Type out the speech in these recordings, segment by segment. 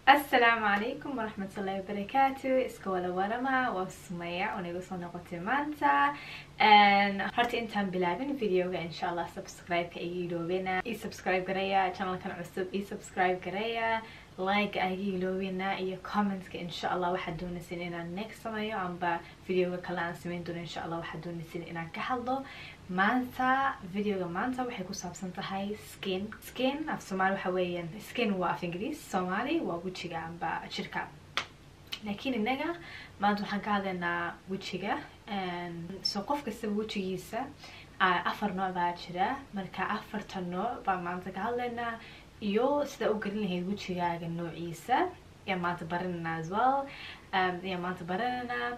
asalaamu calaykum waraxmatullahi wabarakaatu iska wala warama waa sumaya oo nagu soo noqotay maanta horta intaan bilaabin videoga insha allah subscribe-ka iga iloobina ii subscribe garaya channelkan cusub ii subscribe garaya like iga iloobina iyo commentka insha allah waxaad doonaysin inaan next sameeyo amba videoga kale aan sameyn doono insha allah waxaad doonaysin inaan ka hadlo maanta videoga maanta waxay ku saabsan tahay skin skin af soomaali waxa weeyaan skin waa af ingiriis soomaali waa wejiga amba jirka laakiin innaga maanta waxaan ka hadlaynaa wejiga so qof kastaba wejigiisa afar nooc baa jira marka afarta nooc baan maanta ka hadlaynaa iyo sidaa u gelin lahayd wejigaaga noociisa yaa maanta barananaa as well yaa maanta barananaa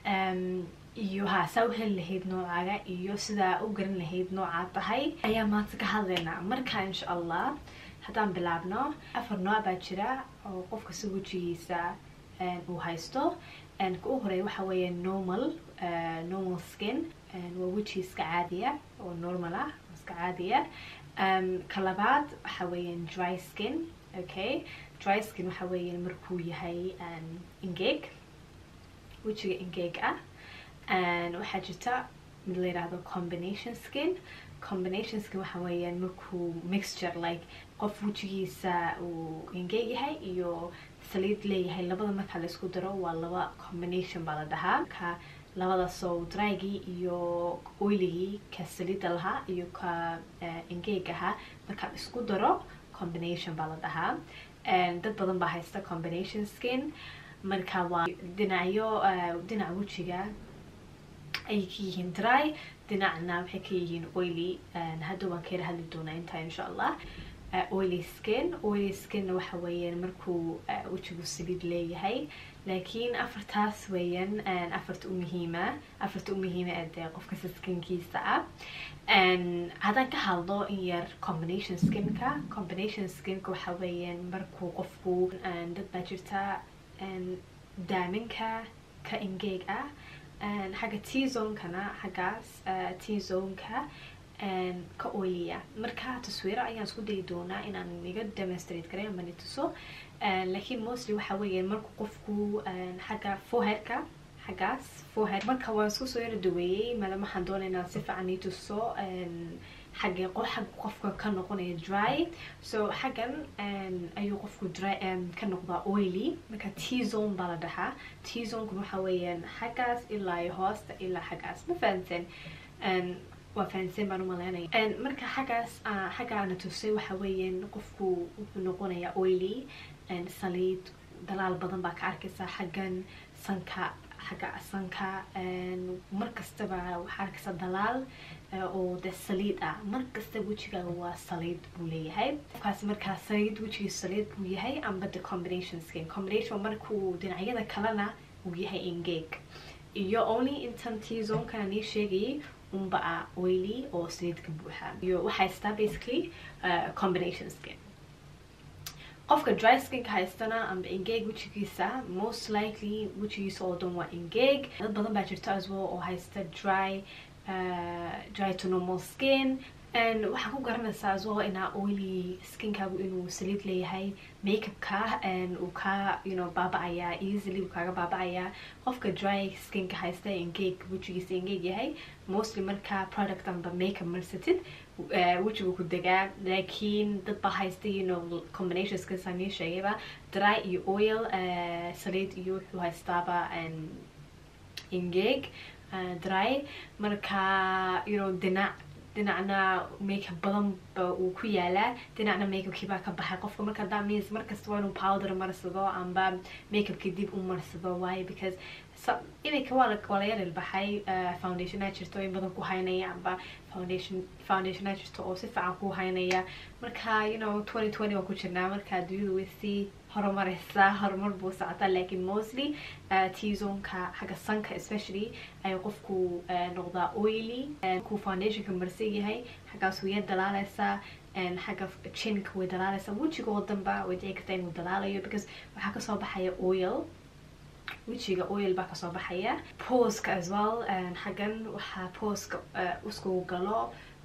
iyo ha saa u heli lahayd noocaaga iyo sidaa u garan lahayd noocaa tahay ayaa maanta ka hadlaynaa marka insha allah haddaan bilaabno afar nooc baa jira oo qofka si wejigiisa uu haysto ka u horeeya waxa weeye normal normal skin waa weji iska caadiya oo normal ah iska caadiya ka labaad waxa weeyaan dry skin okay dry skin waxa weeyaan markuu yahay ingeg wejiga ingeg ah waxaa jirta mid la yidhaahdo combination skin combination skin waxa weeyaan markuu mixture like qof wejigiisa uu ingeg yahay iyo saliid leeyahay labada marka la isku daro waa laba combination baa la dhahaa ka labada so drygii iyo oiligii ka saliida lahaa iyo ka ingeg ahaa markaa isku daro combination baa la dhahaa dad badan baa haysta combination skin marka waa dhinacyo dhinaca wejiga ayay ka yihiin dry dhinacna waxay ka yihiin oily hadda waan kayla hadli doonaa intaa insha allah oily skin oily skinna waxa weeyaan markuu wejigu saliid leeyahay laakiin afartaas weeyaan afarta u muhiima afarta u muhiima ee dee qof kasta skinkiisa ah haddaan ka hadlo in yar combination skinka combination skinka waxa weeyaan markuu qofku dad baa jirta daaminka ka ingeeg ah xagga t zonekana xaggaas t zoneka ka oiliya marka taswiiro ayaan isku dayi doonaa inaan iga demonstrate garay ama nituso laakiin mostly waxa weeyaan marku qofku xagga foherka xaggaas foher marka waan isku soo yara daweeyey maadaama waxaan doonay inaan si fiican nituso xagga xagga qofka ka noqonaya dry so xaggan ayuu qofku dry ka noqdaa oily marka t zone baa la dhahaa t zonekuna waxa weeyaan xaggaas ilaa iyo hoosta ilaa xaggaas ma fahanteen waa fahanteen baan umaleynaya marka xaggaas xaggaana tusay waxa weeyaan qofku wuxuu noqonayaa oily saliid dalaal badan baa ka arkaysaa xaggan sanka xagga sanka mar kastaba waxaa arkaysaa dalaal oo de saliid ah mar kasta wejigaaga waa saliid buu leeyahay qofkaasi markaa saliid wejigiisa saliid buu yahay amba the combination skin combination markuu dhinacyada kalena uu yahay engeg iyo only intan t zonekana nii sheegayay unba ah oily oo saliidka buuxa iyo waxaa haystaa basically combination skin qofka dry skinka haystana amba engeg wejigiisa most likely wejigiisa oo dhan waa engeg dad badan baa jirta as well oo haysta dry dry to normal skin waxaa ku garanaysaa as well inaa oily skinkaagu inuu saliid leeyahay makeupka uu ka you know baaba-ayaa easily uu kaaga baaba-ayaa qofka dry skinka haysta engeg wejigiisa engeg yahay mostly markaa product amba makeup marsatid wejigu ku degaa laakiin dad baa haysta you know combination skinsa nii sheegayba dry iyo oil saliid iyo wuxuu haystaaba engeg dry marka you know dhinac dhinacna makeup badan ba uu ku yaalaa dhinacna makeupkii baa ka baxay qofka marka that means markasta waa inuu powder marsado amba makeupkii dib u marsado waayo because iminka waa waa la yaril baxay foundationaa jirto in badan ku haynaya amba foundation foundationaa jirto oo si fiican ku haynaya marka you know twenty twenty waa ku jirnaa marka adduunyadu way sii horumareysaa horumar buu socotaa laakiin mostly t zoneka xagga sanka especially ayuu qofku noqdaa oily ku foundationka marsan yahay xaggaas way dalaaleysaa xagga chinka way dalaaleysaa wejiga oo danba way dhici kartaa inuu dalaalayo because waxaa kasoo baxaya oil wejiga oil baa kasoo baxaya poska as well xaggan waxaa poska uskugu galo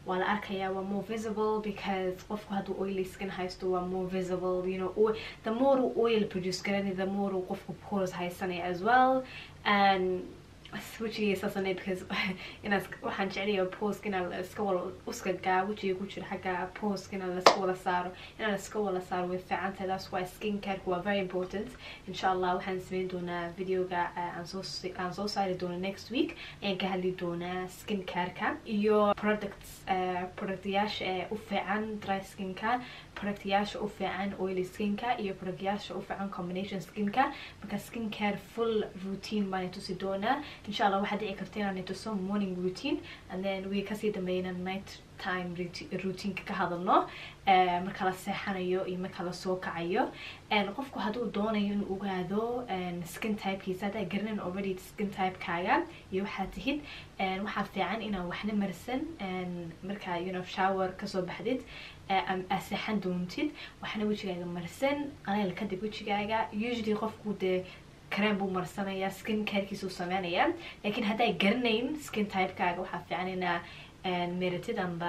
waa la arkayaa waa more visible because qofku hadduu oily skin haysto waa more visible you know oil, the more uu oil produce garanay the more uu qofku pores haysanaya as well and wejiga saasane because inaad waxaan jeclaya poska inaa la iska wala uskagaa wejiga ku jira xagga poska inaa laiska wala saaro inaa la iska wala saaro way fiican tahay that's why skin careka waa very important insha allah waxaan sameyn doonaa videoga aan soo aan soo saari doona next week ayaan ka hadli doonaa skin careka iyo products productyaasha ee u fiican dry skinka productyaasha u fiican oily skinka iyo productyaasha u fiican combination skinka marka skin care full routine baan tusi doonaa insha allah waxaa dhici karta inaan tuso morning routine and then way kasii dambeeyna night time routineka ka hadalno marka la seexanayo iyo marka la soo kacayo qofku hadduu doonayo inuu ogaado skin typekiisa haddaa garanan already skin typekaaga iyo waxaa tihid waxaa fiican inaan waxna marsan markaa you know shower kasoo baxdid aa seexan doontid waxna wejigaaga marsan qaleel kadib wejigaaga usually qofku dee crem buu marsanayaa skin carekiisuu sameynayaa laakiin hadday garanayn skin typekaaga waxaa fiican inaa meratid amba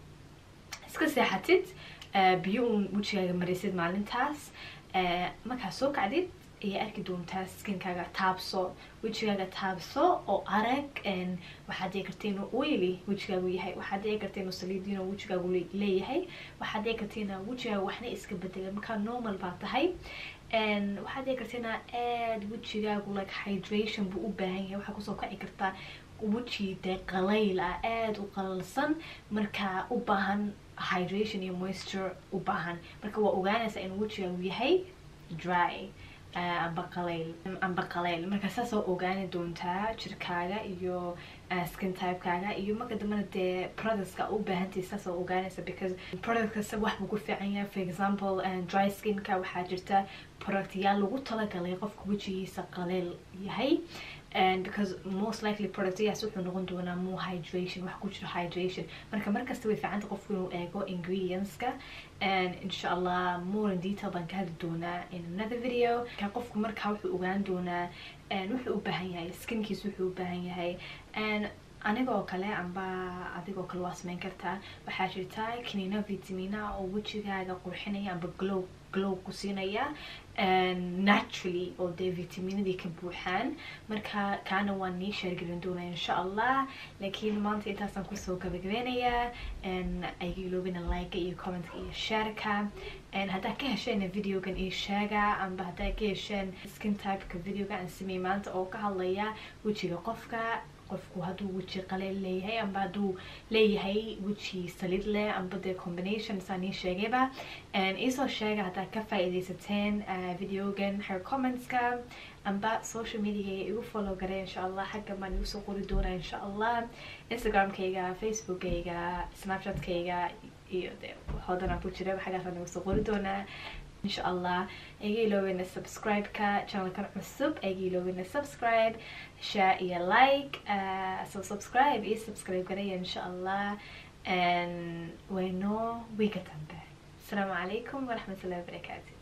iska seexatid biyo uun wejigaaga marisid maalintaas markaa soo kacdid ayay arki doontaa skinkaaga taabso wejigaaga taabso oo arag waxaad dhici karta inuu oily wejigaagu yahay waxaad dhici karta inuu saliid inuu wejigaagu leeyahay waxaad dhici karta inaa wejigaaga waxna iska bedela markaa normal baa tahay waxaad dhici karta inaa aad wejigaagu like hydration buu u baahan yahay waxaa kusoo kaci kartaa weji dee qalayl ah aada u qalalsan markaa u baahan hydration iyo moisture u baahan marka waa ogaanaysaa inuu wejigaagu yahay dry amba qalayl amba qalayl marka saasoo ogaani doontaa jirkaaga iyo skin typekaaga iyo marka dambena dee productska u baahantahay saasoo ogaanaysa because product kasta wax buu ku fiican yahay for example dry skinka waxaa jirta productyaal lagu talagalay qofka wejigiisa qaleyl yahay and because most likely productyaas wuxuu noqon doonaa more hydration wax ku jiro hydration marka markasta way fiicanta qofku inuu eego ingredientska and insha allah more in detail baan ka hadli doonaa in another video ka qofku markaa wuxuu ogaan doonaa wuxuu u baahan yahay skinkiis wuxuu u baahan yahay and anigoo kale amba adigoo kale waa sameyn kartaa waxaa jirta kaniina vitamina oo wejigaaga qurxinaya amba glow glow ku siinaya naturally oo dee vitaminadii ka buuxaan marka kaana waan nii sheergelin doonaa insha allah laakiin maanta intaasaan kusoo gabagabeynayaa ayga iloobina like iyo commentka iyo shareka haddaa ka hesheen videogan iyo sheega amba haddaa ka hesheen skin typeka videoga aan sameey maanta oo ka hadlaya wejiga qofka qofku hadduu weji qaleel leeyahay amba hadduu leeyahay weji salid leh amba dee combination saan ii sheegayba iisoo sheega haddaad ka faa-idaysateen videogan xer commentska amba social mediagayga igu follow garay insha allah xagga baan igu soo qori doonaa insha allah instagramkayga facebookayga snapchatkayga iyo dee hodanaa ku jira xaggaasaan igu soo qori doonaa insha allah iga iloobeyna subscribe-ka channelkan cusub iga iloobeyna subscribe share iyo like so subscribe iyo subscribe garaya insha allah wayno wiiga dambe asalaamu calaykum waraxmat ullahi wabarakaatu